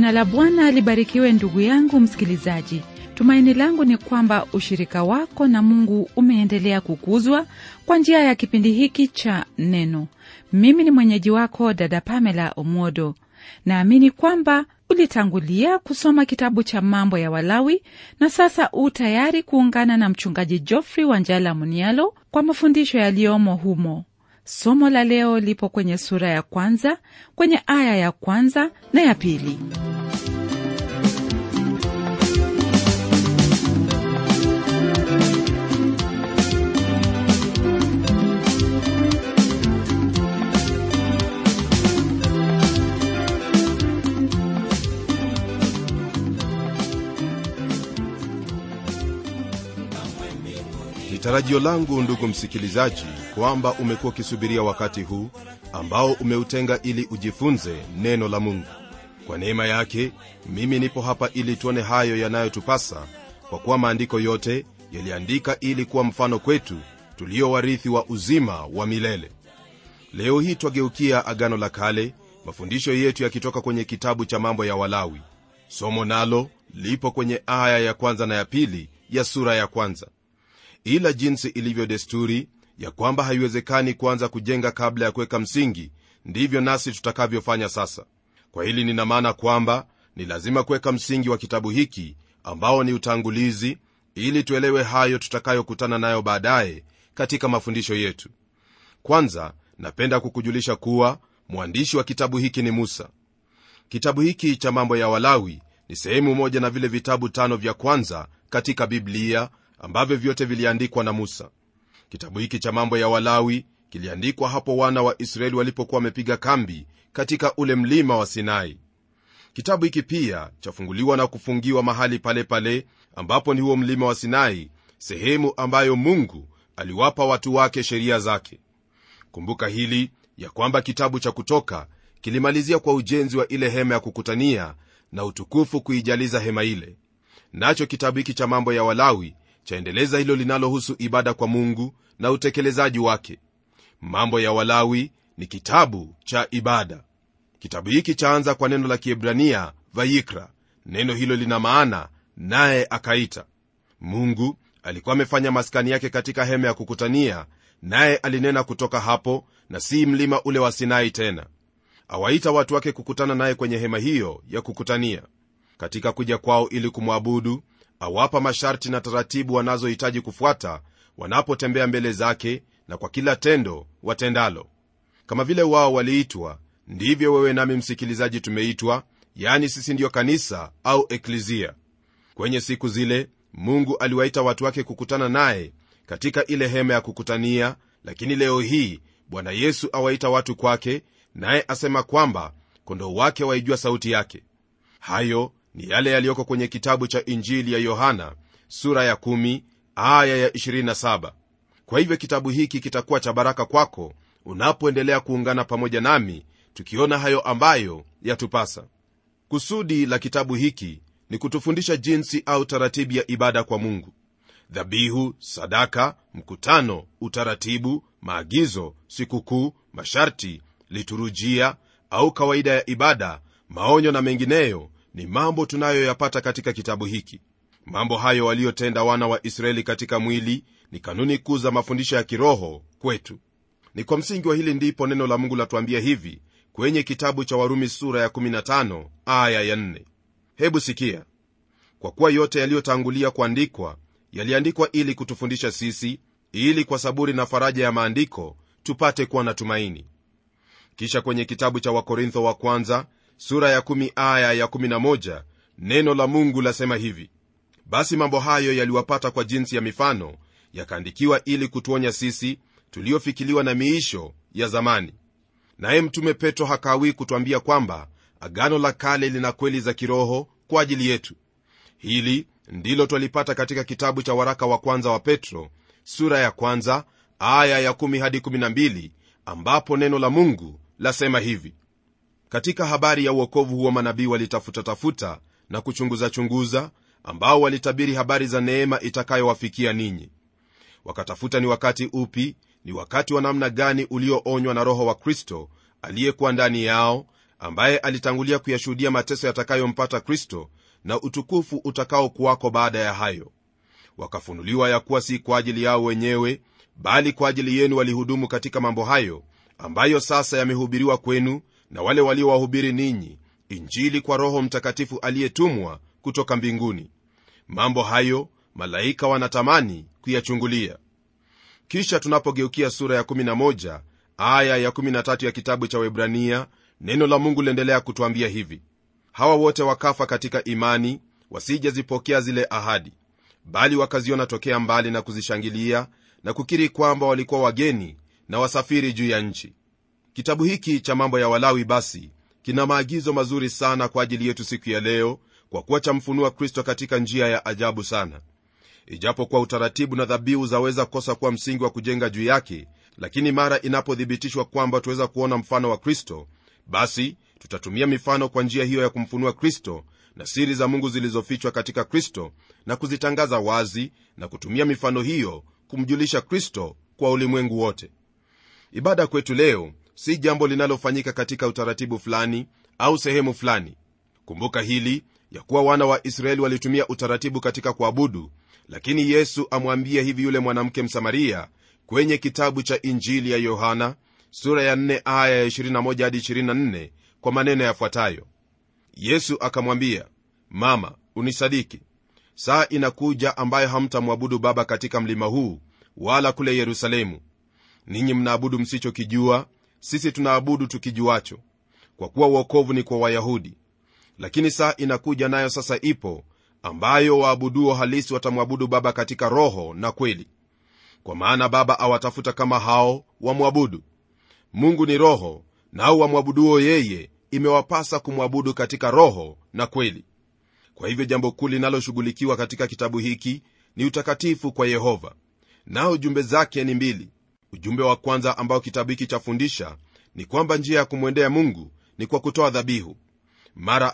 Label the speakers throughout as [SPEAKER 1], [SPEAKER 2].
[SPEAKER 1] Jina la Bwana libarikiwe, ndugu yangu msikilizaji. Tumaini langu ni kwamba ushirika wako na Mungu umeendelea kukuzwa kwa njia ya kipindi hiki cha Neno. Mimi ni mwenyeji wako dada Pamela Omodo. Naamini kwamba ulitangulia kusoma kitabu cha Mambo ya Walawi na sasa u tayari kuungana na mchungaji Geoffrey Wanjala Munialo kwa mafundisho yaliyomo humo. Somo la leo lipo kwenye sura ya kwanza kwenye aya ya kwanza na ya pili.
[SPEAKER 2] Ni tarajio langu ndugu msikilizaji, kwamba umekuwa ukisubiria wakati huu ambao umeutenga ili ujifunze neno la Mungu. Kwa neema yake, mimi nipo hapa ili tuone hayo yanayotupasa, kwa kuwa maandiko yote yaliandika ili kuwa mfano kwetu tulio warithi wa uzima wa milele. Leo hii twageukia Agano la Kale, mafundisho yetu yakitoka kwenye kitabu cha Mambo ya Walawi. Somo nalo lipo kwenye aya ya kwanza na ya pili ya sura ya kwanza ila jinsi ilivyo desturi ya kwamba haiwezekani kuanza kujenga kabla ya kuweka msingi, ndivyo nasi tutakavyofanya sasa. Kwa hili nina maana kwamba ni lazima kuweka msingi wa kitabu hiki ambao ni utangulizi, ili tuelewe hayo tutakayokutana nayo baadaye katika mafundisho yetu. Kwanza napenda kukujulisha kuwa mwandishi wa kitabu hiki ni Musa. Kitabu hiki cha Mambo ya Walawi ni sehemu moja na vile vitabu tano vya kwanza katika Biblia ambavyo vyote viliandikwa na Musa. Kitabu hiki cha Mambo ya Walawi kiliandikwa hapo wana wa Israeli walipokuwa wamepiga kambi katika ule mlima wa Sinai. Kitabu hiki pia chafunguliwa na kufungiwa mahali pale pale ambapo ni huo mlima wa Sinai, sehemu ambayo Mungu aliwapa watu wake sheria zake. Kumbuka hili ya kwamba kitabu cha Kutoka kilimalizia kwa ujenzi wa ile hema ya kukutania na utukufu kuijaliza hema ile, nacho kitabu hiki cha Mambo ya Walawi chaendeleza hilo linalohusu ibada kwa Mungu na utekelezaji wake. Mambo ya Walawi ni kitabu cha ibada. Kitabu hiki chaanza kwa neno la Kiebrania vayikra. Neno hilo lina maana naye akaita. Mungu alikuwa amefanya maskani yake katika hema ya kukutania, naye alinena kutoka hapo, na si mlima ule wa Sinai tena. Awaita watu wake kukutana naye kwenye hema hiyo ya kukutania. Katika kuja kwao ili kumwabudu awapa masharti na taratibu wanazohitaji kufuata wanapotembea mbele zake na kwa kila tendo watendalo. Kama vile wao waliitwa, ndivyo wewe nami msikilizaji tumeitwa, yaani sisi ndiyo kanisa au eklizia. Kwenye siku zile Mungu aliwaita watu wake kukutana naye katika ile hema ya kukutania, lakini leo hii Bwana Yesu awaita watu kwake, naye asema kwamba kondoo wake waijua sauti yake. Hayo ni yale yaliyoko kwenye kitabu cha Injili ya Yohana sura ya 10 aya ya 27. Kwa hivyo kitabu hiki kitakuwa cha baraka kwako unapoendelea kuungana pamoja nami tukiona hayo ambayo yatupasa. Kusudi la kitabu hiki ni kutufundisha jinsi au taratibu ya ibada kwa Mungu: dhabihu, sadaka, mkutano, utaratibu, maagizo, sikukuu, masharti, liturujia au kawaida ya ibada, maonyo na mengineyo ni mambo tunayoyapata katika kitabu hiki. Mambo hayo waliyotenda wana wa Israeli katika mwili ni kanuni kuu za mafundisho ya kiroho kwetu. Ni kwa msingi wa hili ndipo neno la Mungu latuambia hivi kwenye kitabu cha Warumi sura ya 15 aya ya 4. Hebu sikia: kwa kuwa yote yaliyotangulia kuandikwa yaliandikwa ili kutufundisha sisi, ili kwa saburi na faraja ya maandiko tupate kuwa na tumaini. Kisha kwenye kitabu cha Wakorintho wa kwanza sura ya kumi aya ya kumi na moja neno la Mungu lasema hivi: basi mambo hayo yaliwapata kwa jinsi ya mifano, yakaandikiwa ili kutuonya sisi tuliofikiliwa na miisho ya zamani. Naye Mtume Petro hakawii kutwambia kwamba agano la kale lina kweli za kiroho kwa ajili yetu. Hili ndilo twalipata katika kitabu cha waraka wa kwanza wa Petro sura ya kwanza aya ya kumi hadi kumi na mbili ambapo neno la Mungu lasema hivi katika habari ya uokovu huo manabii walitafuta-tafuta na kuchunguza-chunguza, ambao walitabiri habari za neema itakayowafikia ninyi. Wakatafuta ni wakati upi, ni wakati wa namna gani ulioonywa na Roho wa Kristo aliyekuwa ndani yao, ambaye alitangulia kuyashuhudia mateso yatakayompata kristo na utukufu utakaokuwako baada ya hayo wakafunuliwa ya kuwa si kwa ajili yao wenyewe bali kwa ajili yenu walihudumu katika mambo hayo ambayo sasa yamehubiriwa kwenu na wale waliowahubiri ninyi injili kwa roho mtakatifu aliyetumwa kutoka mbinguni mambo hayo malaika wanatamani kuyachungulia kisha tunapogeukia sura ya 11 aya ya 13 ya kitabu cha webrania neno la mungu liendelea kutwambia hivi hawa wote wakafa katika imani wasijazipokea zile ahadi bali wakaziona tokea mbali na kuzishangilia na kukiri kwamba walikuwa wageni na wasafiri juu ya nchi kitabu hiki cha mambo ya walawi basi kina maagizo mazuri sana kwa ajili yetu siku ya leo kwa kuwa chamfunua kristo katika njia ya ajabu sana ijapokuwa utaratibu na dhabihu zaweza kukosa kuwa msingi wa kujenga juu yake lakini mara inapothibitishwa kwamba tuweza kuona mfano wa kristo basi tutatumia mifano kwa njia hiyo ya kumfunua kristo na siri za mungu zilizofichwa katika kristo na kuzitangaza wazi na kutumia mifano hiyo kumjulisha kristo kwa ulimwengu wote ibada kwetu leo si jambo linalofanyika katika utaratibu fulani au sehemu fulani kumbuka hili ya kuwa wana wa israeli walitumia utaratibu katika kuabudu lakini yesu amwambia hivi yule mwanamke msamaria kwenye kitabu cha injili ya yohana sura ya 4 aya ya 21 hadi 24 kwa maneno yafuatayo yesu akamwambia mama unisadiki saa inakuja ambayo hamtamwabudu baba katika mlima huu wala kule yerusalemu ninyi mnaabudu msichokijua sisi tunaabudu tukijuacho kwa kuwa uokovu ni kwa wayahudi lakini saa inakuja nayo sasa ipo ambayo waabuduo halisi watamwabudu baba katika roho na kweli kwa maana baba awatafuta kama hao wamwabudu mungu ni roho nao wamwabuduo yeye imewapasa kumwabudu katika roho na kweli kwa hivyo jambo kuu linaloshughulikiwa katika kitabu hiki ni utakatifu kwa yehova nao jumbe zake ni mbili ujumbe wa kwanza ambao kitabu hiki chafundisha ni kwamba njia ya kumwendea mungu ni kwa kutoa dhabihu mara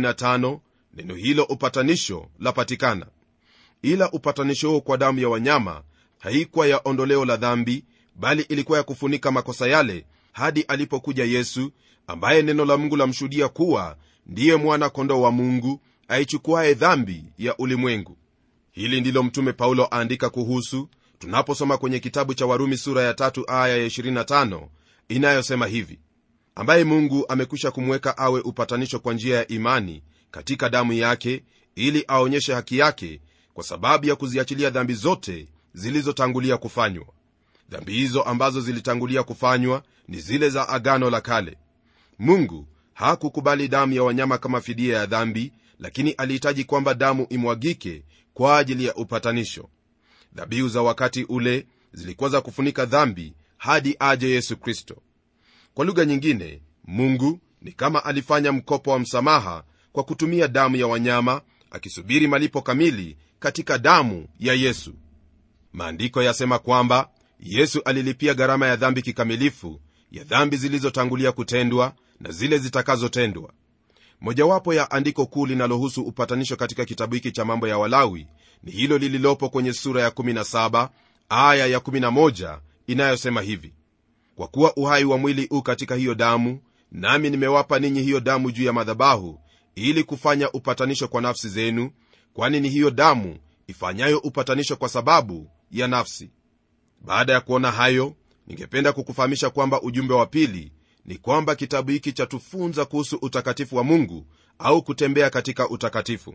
[SPEAKER 2] 45 neno hilo upatanisho lapatikana ila upatanisho huo kwa damu ya wanyama haikuwa ya ondoleo la dhambi bali ilikuwa ya kufunika makosa yale hadi alipokuja yesu ambaye neno la mungu lamshuhudia kuwa ndiye mwana kondoo wa mungu aichukuaye dhambi ya ulimwengu hili ndilo mtume paulo aandika kuhusu tunaposoma kwenye kitabu cha warumi sura ya tatu aya ya 25 inayosema hivi ambaye mungu amekwisha kumweka awe upatanisho kwa njia ya imani katika damu yake ili aonyeshe haki yake kwa sababu ya kuziachilia dhambi zote zilizotangulia kufanywa dhambi hizo ambazo zilitangulia kufanywa ni zile za agano la kale mungu hakukubali damu ya wanyama kama fidia ya dhambi lakini alihitaji kwamba damu imwagike kwa ajili ya upatanisho dhabihu za wakati ule zilikuwa za kufunika dhambi hadi aje yesu kristo kwa lugha nyingine mungu ni kama alifanya mkopo wa msamaha kwa kutumia damu ya wanyama akisubiri malipo kamili katika damu ya yesu maandiko yasema kwamba yesu alilipia gharama ya dhambi kikamilifu ya dhambi zilizotangulia kutendwa na zile zitakazotendwa mojawapo ya andiko kuu linalohusu upatanisho katika kitabu hiki cha mambo ya walawi ni hilo lililopo kwenye sura ya 17 aya ya 11 inayosema hivi kwa kuwa uhai wa mwili u katika hiyo damu nami nimewapa ninyi hiyo damu juu ya madhabahu ili kufanya upatanisho kwa nafsi zenu kwani ni hiyo damu ifanyayo upatanisho kwa sababu ya nafsi baada ya kuona hayo ningependa kukufahamisha kwamba ujumbe wa pili ni kwamba kitabu hiki chatufunza kuhusu utakatifu wa mungu au kutembea katika utakatifu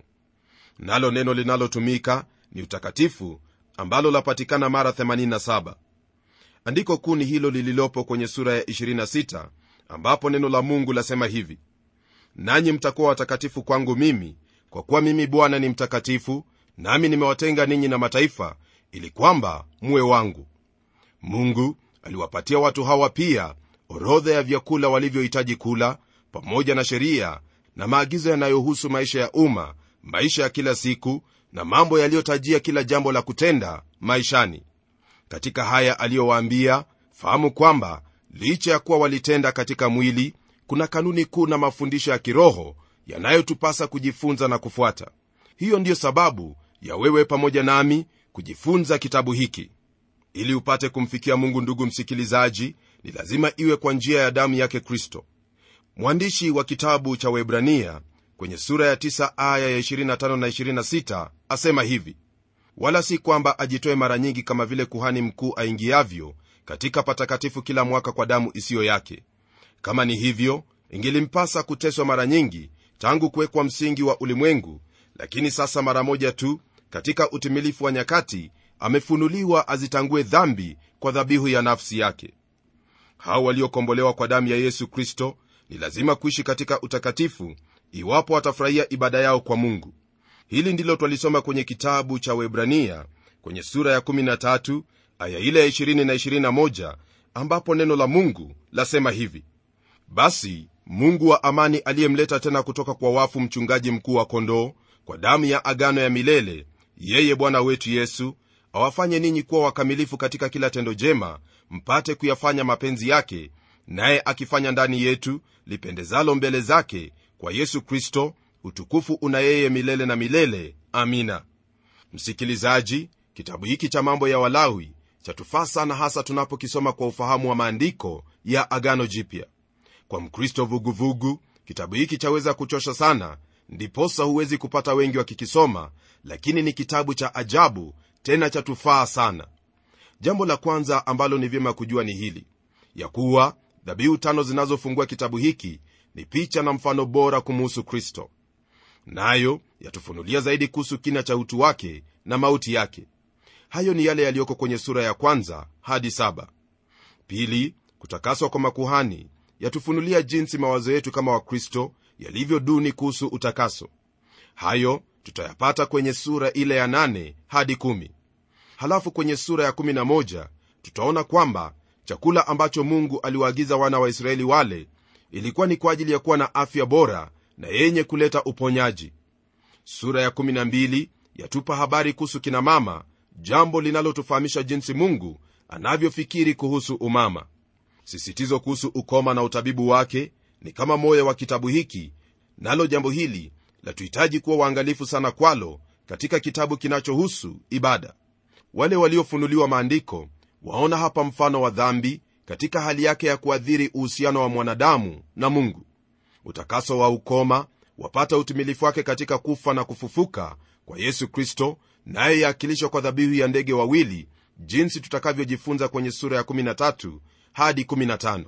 [SPEAKER 2] nalo neno linalotumika ni utakatifu ambalo lapatikana mara 87 andiko kuu ni hilo lililopo kwenye sura ya 26 ambapo neno la mungu lasema hivi nanyi mtakuwa watakatifu kwangu mimi kwa kuwa mimi bwana ni mtakatifu nami nimewatenga ninyi na mataifa ili kwamba muwe wangu mungu aliwapatia watu hawa pia orodha ya vyakula walivyohitaji kula pamoja na sheria na maagizo yanayohusu maisha ya umma maisha ya kila siku na mambo yaliyotajia kila jambo la kutenda maishani katika haya aliyowaambia fahamu kwamba licha ya kuwa walitenda katika mwili kuna kanuni kuu na mafundisho ya kiroho yanayotupasa kujifunza na kufuata hiyo ndiyo sababu ya wewe pamoja nami kujifunza kitabu hiki ili upate kumfikia mungu ndugu msikilizaji ni lazima iwe kwa njia ya damu yake kristo mwandishi wa kitabu cha webrania kwenye sura ya 9 aya ya 25 na 26 asema hivi wala si kwamba ajitoe mara nyingi kama vile kuhani mkuu aingiavyo katika patakatifu kila mwaka kwa damu isiyo yake kama ni hivyo ingelimpasa kuteswa mara nyingi tangu kuwekwa msingi wa ulimwengu lakini sasa mara moja tu katika utimilifu wa nyakati amefunuliwa azitangue dhambi kwa dhabihu ya nafsi yake hao waliokombolewa kwa damu ya yesu kristo ni lazima kuishi katika utakatifu iwapo watafurahia ibada yao kwa mungu hili ndilo twalisoma kwenye kitabu cha webrania kwenye sura ya 13 aya ile ya 20 na 21 ambapo neno la mungu lasema hivi basi mungu wa amani aliyemleta tena kutoka kwa wafu mchungaji mkuu wa kondoo kwa damu ya agano ya milele yeye bwana wetu yesu awafanye ninyi kuwa wakamilifu katika kila tendo jema mpate kuyafanya mapenzi yake naye akifanya ndani yetu lipendezalo mbele zake kwa yesu kristo utukufu una yeye milele na milele amina msikilizaji kitabu hiki cha mambo ya walawi chatufaa sana hasa tunapokisoma kwa ufahamu wa maandiko ya agano jipya kwa mkristo vuguvugu kitabu hiki chaweza kuchosha sana ndiposa huwezi kupata wengi wakikisoma lakini ni kitabu cha ajabu tena chatufaa sana jambo la kwanza ambalo ni vyema kujua ni hili ya kuwa dhabihu tano zinazofungua kitabu hiki ni picha na mfano bora kumuhusu kristo nayo yatufunulia zaidi kuhusu kina cha utu wake na mauti yake hayo ni yale yaliyoko kwenye sura ya kwanza hadi saba pili kutakaswa kwa makuhani yatufunulia jinsi mawazo yetu kama wakristo yalivyo duni kuhusu utakaso hayo tutayapata kwenye sura ile ya nane hadi kumi. halafu kwenye sura ya kumi na moja tutaona kwamba chakula ambacho mungu aliwaagiza wana wa israeli wale ilikuwa ni kwa ajili ya kuwa na afya bora na yenye kuleta uponyaji sura ya 12 yatupa habari kuhusu kina mama jambo linalotufahamisha jinsi mungu anavyofikiri kuhusu umama sisitizo kuhusu ukoma na utabibu wake ni kama moyo wa kitabu hiki nalo jambo hili latuhitaji kuwa waangalifu sana kwalo katika kitabu kinachohusu ibada wale waliofunuliwa maandiko waona hapa mfano wa dhambi katika hali yake ya kuadhiri uhusiano wa mwanadamu na mungu utakaso wa ukoma wapata utimilifu wake katika kufa na kufufuka kwa yesu kristo naye yaakilishwa kwa dhabihu ya ndege wawili jinsi tutakavyojifunza kwenye sura ya 13 hadi 15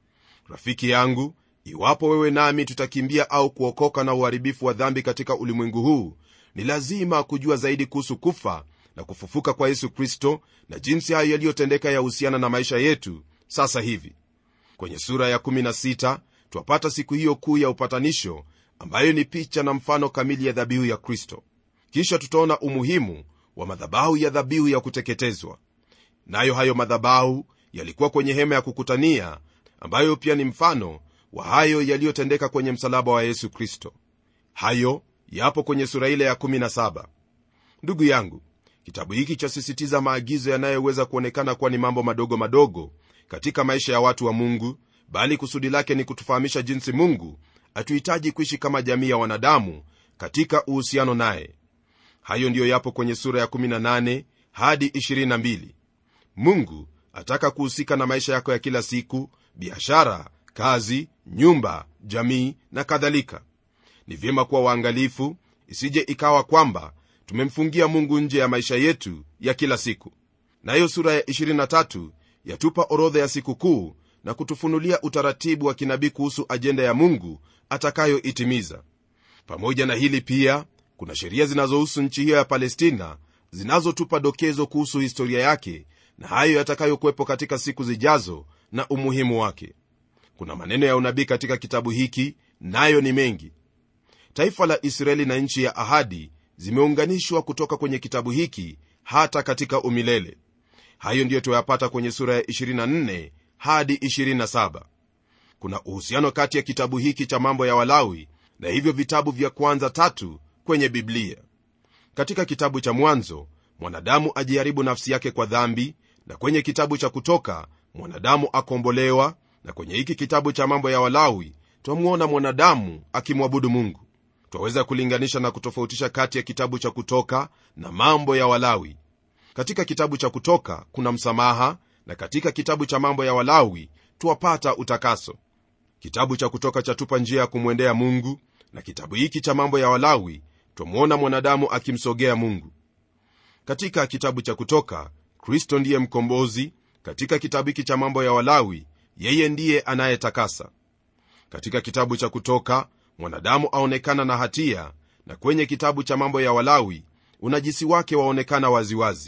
[SPEAKER 2] rafiki yangu iwapo wewe nami tutakimbia au kuokoka na uharibifu wa dhambi katika ulimwengu huu ni lazima kujua zaidi kuhusu kufa na kufufuka kwa yesu kristo na jinsi hayo yaliyotendeka yahusiana na maisha yetu sasa hivi kwenye sura ya 16 twapata siku hiyo kuu ya upatanisho ambayo ni picha na mfano kamili ya dhabihu ya kristo kisha tutaona umuhimu wa madhabahu ya dhabihu ya kuteketezwa nayo hayo madhabahu yalikuwa kwenye hema ya kukutania ambayo pia ni mfano wa hayo yaliyotendeka kwenye msalaba wa yesu kristo hayo yapo kwenye sura ile ya 17 ndugu yangu kitabu hiki chasisitiza maagizo yanayoweza kuonekana kuwa ni mambo madogo madogo katika maisha ya watu wa mungu bali kusudi lake ni kutufahamisha jinsi mungu hatuhitaji kuishi kama jamii ya wanadamu katika uhusiano naye hayo ndiyo yapo kwenye sura ya 18 hadi 22 mungu ataka kuhusika na maisha yako ya kila siku biashara kazi nyumba jamii na kadhalika ni vyema kuwa waangalifu isije ikawa kwamba tumemfungia mungu nje ya maisha yetu ya kila siku nayo sura ya 23 yatupa orodha ya sikukuu na kutufunulia utaratibu wa kinabii kuhusu ajenda ya mungu atakayoitimiza pamoja na hili pia kuna sheria zinazohusu nchi hiyo ya palestina zinazotupa dokezo kuhusu historia yake na hayo yatakayokuwepo katika siku zijazo na umuhimu wake kuna maneno ya unabii katika kitabu hiki nayo ni mengi taifa la israeli na nchi ya ahadi zimeunganishwa kutoka kwenye kitabu hiki hata katika umilele hayo ndiyo tuyapata kwenye sura ya 24 hadi 27 kuna uhusiano kati ya kitabu hiki cha mambo ya walawi na hivyo vitabu vya kwanza tatu kwenye biblia katika kitabu cha mwanzo mwanadamu ajiharibu nafsi yake kwa dhambi na kwenye kitabu cha kutoka mwanadamu akombolewa na kwenye hiki kitabu cha mambo ya walawi twamwona mwanadamu akimwabudu mungu twaweza kulinganisha na kutofautisha kati ya kitabu cha kutoka na mambo ya walawi katika kitabu cha kutoka kuna msamaha na katika kitabu cha mambo ya walawi twapata utakaso kitabu cha kutoka chatupa njia ya kumwendea mungu na kitabu hiki cha mambo ya walawi twamwona mwanadamu akimsogea mungu katika kitabu cha kutoka kristo ndiye mkombozi katika kitabu hiki cha mambo ya walawi yeye ndiye anayetakasa katika kitabu cha kutoka mwanadamu aonekana na hatia na kwenye kitabu cha mambo ya walawi unajisi wake waonekana waziwazi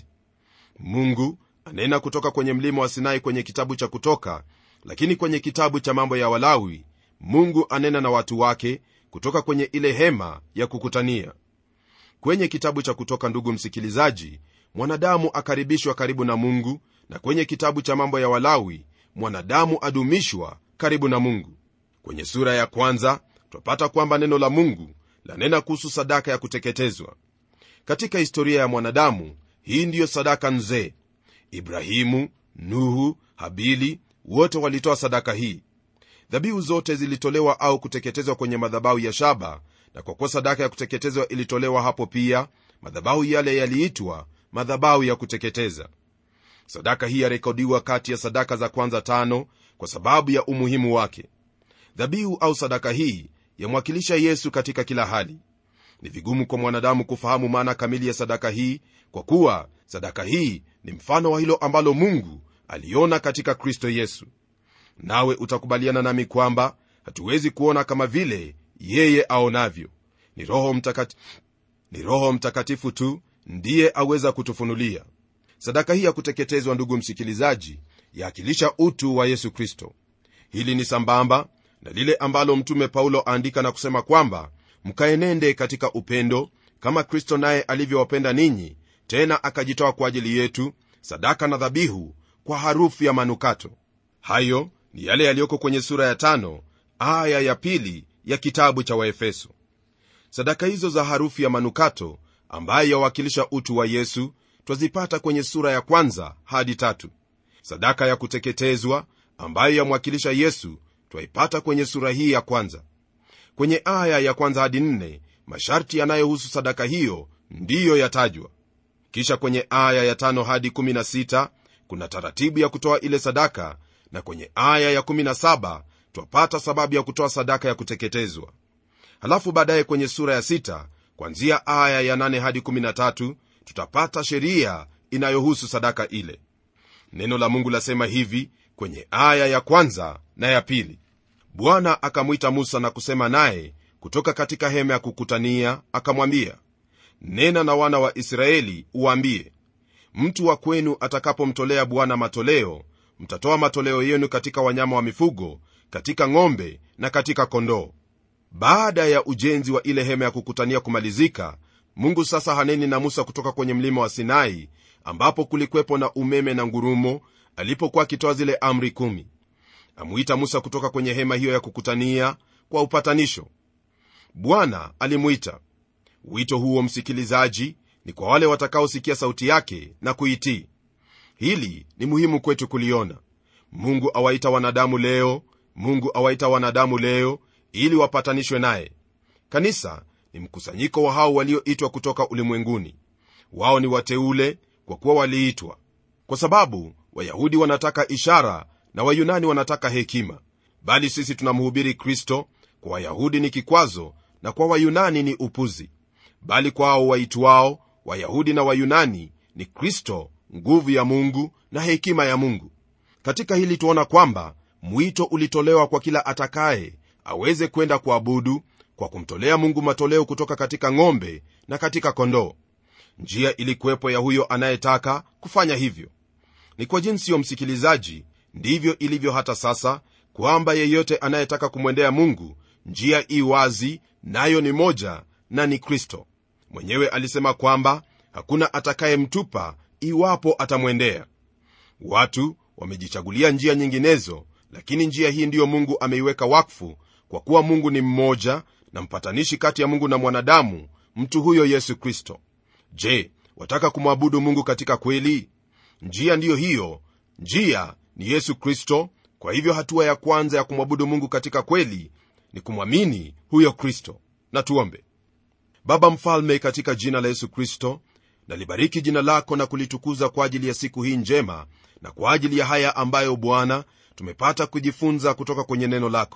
[SPEAKER 2] mungu anena kutoka kwenye mlima wa sinai kwenye kitabu cha kutoka lakini kwenye kitabu cha mambo ya walawi mungu anena na watu wake kutoka kwenye ile hema ya kukutania kwenye kitabu cha kutoka ndugu msikilizaji mwanadamu akaribishwa karibu na mungu na kwenye kitabu cha mambo ya walawi mwanadamu adumishwa karibu na mungu kwenye sura ya kwanza twapata kwamba neno la mungu lanena kuhusu sadaka ya kuteketezwa katika historia ya mwanadamu hii ndiyo sadaka nzee ibrahimu nuhu habili wote walitoa sadaka hii dhabihu zote zilitolewa au kuteketezwa kwenye madhabahu ya shaba na kwa kuwa sadaka ya kuteketezwa ilitolewa hapo pia madhabahu yale yaliitwa madhabahu ya kuteketeza sadaka hii yarekodiwa kati ya sadaka za kwanza tano kwa sababu ya umuhimu wake dhabihu au sadaka hii yamwakilisha yesu katika kila hali ni vigumu kwa mwanadamu kufahamu maana kamili ya sadaka hii kwa kuwa sadaka hii ni mfano wa hilo ambalo mungu aliona katika kristo yesu nawe utakubaliana nami kwamba hatuwezi kuona kama vile yeye aonavyo ni roho, mtakati, ni roho mtakatifu tu ndiye aweza kutufunulia sadaka hii ya kuteketezwa ndugu msikilizaji yaakilisha utu wa yesu kristo hili ni sambamba na lile ambalo mtume paulo aandika na kusema kwamba mkaenende katika upendo kama kristo naye alivyowapenda ninyi tena akajitoa kwa ajili yetu sadaka na dhabihu kwa harufu ya manukato hayo ni yale yaliyoko kwenye sura ya tano aya ya pili ya kitabu cha waefeso sadaka hizo za harufu ya manukato ambayo yawakilisha utu wa yesu twazipata kwenye sura ya kwanza hadi tatu sadaka ya kuteketezwa ambayo yamwakilisha yesu twaipata kwenye sura hii ya kwanza kwenye aya ya kwanza hadi nne masharti yanayohusu sadaka hiyo ndiyo yatajwa kisha kwenye aya ya tano hadi 16 kuna taratibu ya kutoa ile sadaka na kwenye aya ya 17 twapata sababu ya kutoa sadaka ya kuteketezwa halafu baadaye kwenye sura ya 6 kwanzia aya ya 8 hadi 13 tutapata sheria inayohusu sadaka ile neno la mungu lasema hivi kwenye aya ya kwanza na ya pili bwana akamwita musa na kusema naye kutoka katika hema ya kukutania akamwambia nena na wana wa israeli uwaambie mtu wa kwenu atakapomtolea bwana matoleo mtatoa matoleo yenu katika wanyama wa mifugo katika ng'ombe na katika kondoo baada ya ujenzi wa ile hema ya kukutania kumalizika mungu sasa haneni na musa kutoka kwenye mlima wa sinai ambapo kulikwepo na umeme na ngurumo alipokuwa akitoa zile amri kumi amwita musa kutoka kwenye hema hiyo ya kukutania kwa upatanisho bwana alimwita wito huo msikilizaji ni kwa wale watakaosikia sauti yake na kuitii hili ni muhimu kwetu kuliona mungu awaita wanadamu leo mungu awaita wanadamu leo ili wapatanishwe naye kanisa ni mkusanyiko wa hao walioitwa kutoka ulimwenguni wao ni wateule kwa kuwa waliitwa kwa sababu wayahudi wanataka ishara na wayunani wanataka hekima bali sisi tunamhubiri kristo kwa wayahudi ni kikwazo na kwa wayunani ni upuzi bali kwao waitwao wayahudi na wayunani ni kristo nguvu ya mungu na hekima ya mungu katika hili tuona kwamba mwito ulitolewa kwa kila atakaye aweze kwenda kuabudu kwa kumtolea mungu matoleo kutoka katika ng'ombe na katika kondoo njia ilikuwepo ya huyo anayetaka kufanya hivyo ni kwa jinsi yo msikilizaji ndivyo ilivyo hata sasa kwamba yeyote anayetaka kumwendea mungu njia i wazi nayo ni moja na ni kristo mwenyewe alisema kwamba hakuna atakayemtupa iwapo atamwendea watu wamejichagulia njia nyinginezo lakini njia hii ndiyo mungu ameiweka wakfu kwa kuwa mungu ni mmoja na mpatanishi kati ya mungu na mwanadamu mtu huyo yesu kristo je wataka kumwabudu mungu katika kweli njia ndiyo hiyo njia ni yesu kristo kwa hivyo hatua ya kwanza ya kumwabudu mungu katika kweli ni kumwamini huyo kristo na tuombe baba mfalme katika jina la yesu kristo nalibariki jina lako na kulitukuza kwa ajili ya siku hii njema na kwa ajili ya haya ambayo bwana tumepata kujifunza kutoka kwenye neno lako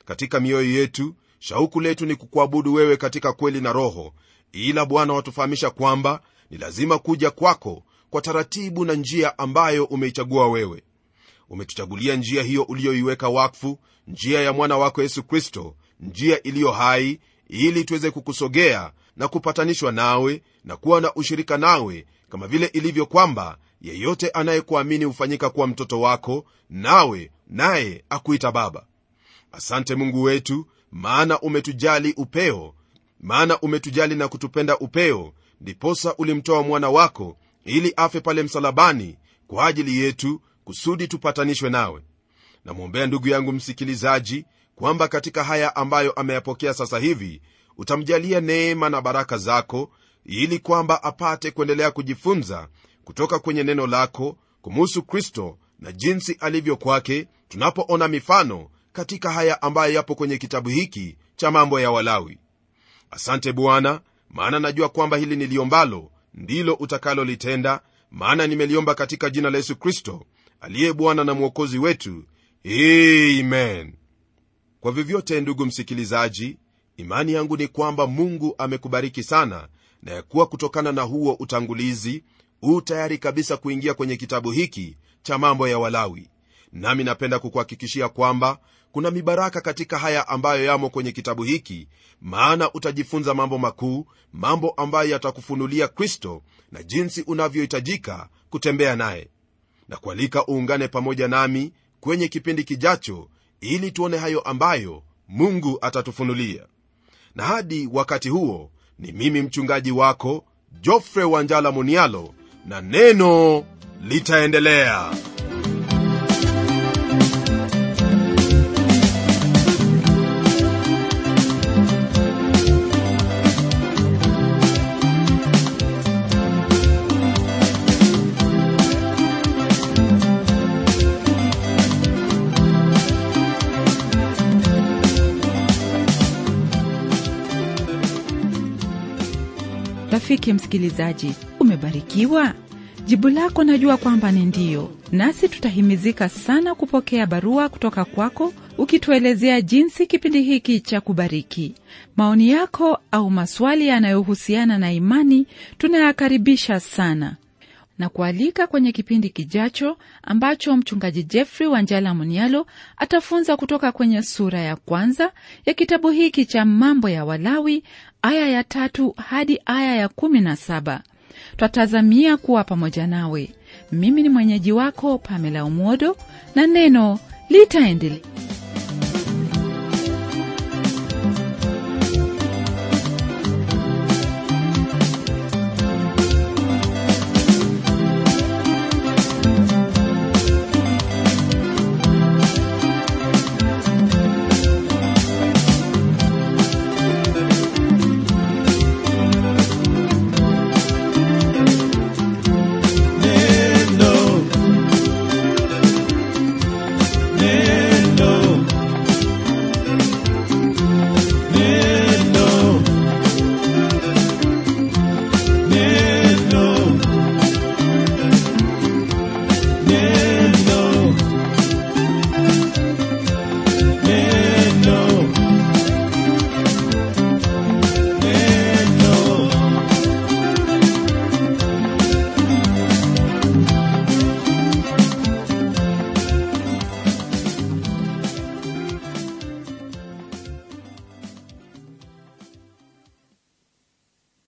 [SPEAKER 2] katika mioyo yetu shauku letu ni kukuabudu wewe katika kweli na roho ila bwana watufahamisha kwamba ni lazima kuja kwako kwa taratibu na njia ambayo umeichagua wewe umetuchagulia njia hiyo uliyoiweka wakfu njia ya mwana wako yesu kristo njia iliyo hai ili tuweze kukusogea na kupatanishwa nawe na kuwa na ushirika nawe kama vile ilivyo kwamba yeyote anayekuamini hufanyika kuwa mtoto wako nawe naye akuita baba asante mungu wetu maana umetujali upeo maana umetujali na kutupenda upeo ndiposa ulimtoa mwana wako ili afe pale msalabani kwa ajili yetu kusudi tupatanishwe nawe namwombea ndugu yangu msikilizaji kwamba katika haya ambayo ameyapokea sasa hivi utamjalia neema na baraka zako ili kwamba apate kuendelea kujifunza kutoka kwenye neno lako kumuhusu kristo na jinsi alivyo kwake tunapoona mifano katika haya ambayo yapo kwenye kitabu hiki cha mambo ya walawi asante bwana maana najua kwamba hili niliombalo ndilo utakalolitenda maana nimeliomba katika jina la yesu kristo aliye bwana na mwokozi wetu amen kwa vyovyote ndugu msikilizaji imani yangu ni kwamba mungu amekubariki sana na ya kuwa kutokana na huo utangulizi huu tayari kabisa kuingia kwenye kitabu hiki cha mambo ya walawi nami napenda kukuhakikishia kwamba kuna mibaraka katika haya ambayo yamo kwenye kitabu hiki maana utajifunza mambo makuu mambo ambayo yatakufunulia kristo na jinsi unavyohitajika kutembea naye na kualika uungane pamoja nami kwenye kipindi kijacho ili tuone hayo ambayo mungu atatufunulia na hadi wakati huo ni mimi mchungaji wako jofre wanjala munialo na neno litaendelea
[SPEAKER 1] rafiki msikilizaji umebarikiwa jibu lako najua kwamba ni ndiyo nasi tutahimizika sana kupokea barua kutoka kwako ukituelezea jinsi kipindi hiki cha kubariki maoni yako au maswali yanayohusiana na imani tunayakaribisha sana na kualika kwenye kipindi kijacho ambacho mchungaji jeffrey wanjala munialo atafunza kutoka kwenye sura ya kwanza ya kitabu hiki cha mambo ya walawi aya ya tatu hadi aya ya kumi na saba twatazamia kuwa pamoja nawe mimi ni mwenyeji wako pamela umodo na neno litaendelea